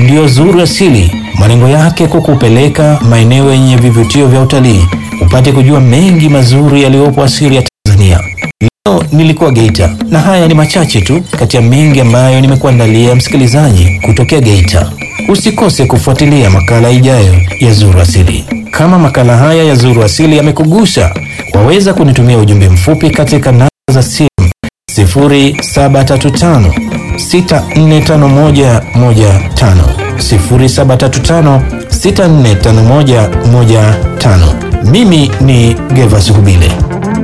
ndiyo Zuru Asili, malengo yake kukupeleka maeneo yenye vivutio vya utalii upate kujua mengi mazuri yaliyopo asili ya Tanzania. Leo nilikuwa Geita na haya ni machache tu kati ya mengi ambayo nimekuandalia msikilizaji kutokea Geita. Usikose kufuatilia makala ijayo ya Zuru Asili. Kama makala haya ya Zuru Asili yamekugusa, waweza kunitumia ujumbe mfupi katika namba za simu 0735 645115 0735 645115. Mimi ni Geva Suhubile.